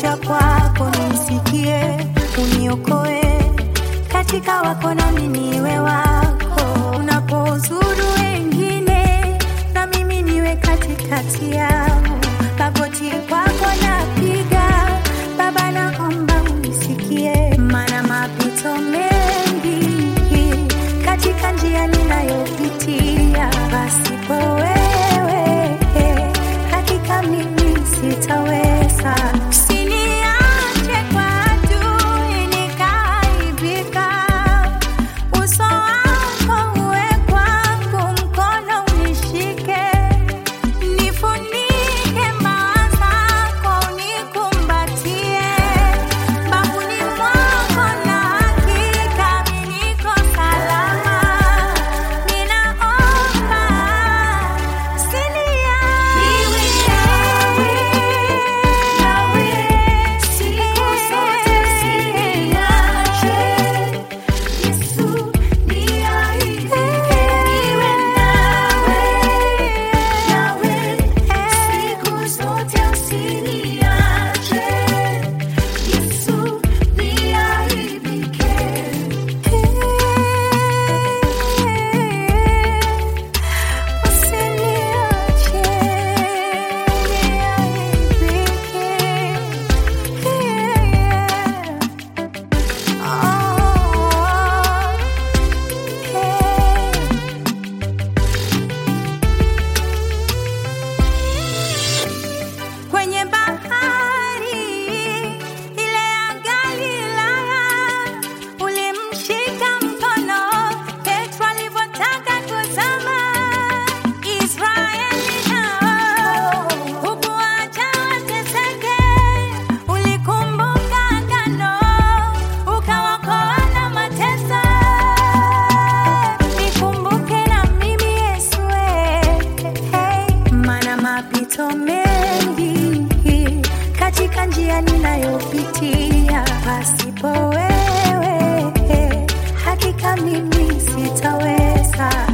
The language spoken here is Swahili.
nakuja kwako nisikie, uniokoe katika wako nami niwe wako. Unapozuru wengine na mimi niwe katikati yao, magoti kwako napiga, Baba naomba unisikie, maana mapito mengi katika njia ninayopitia, pasipo wewe hakika mimi sitaweza. Usiniache kwa adui nikaaibika, uso wako uwe kwangu, mkono unishike, nifunike mbawa zako, unikumbatie mbavuni mwako, na hakika mimi niko salama. Ninaomba Kwenye bahari ile ya Galilaya ulimshika mkono Petro alivyotaka kuzama. Israeli nao hukuacha wateseke, ulikumbuka agano ukawaokoa na mateso. Nikumbuke na mimi Yesu, hey, maana mapito mengi katika njia ninayopitia, pasipo wewe hakika mimi sitaweza.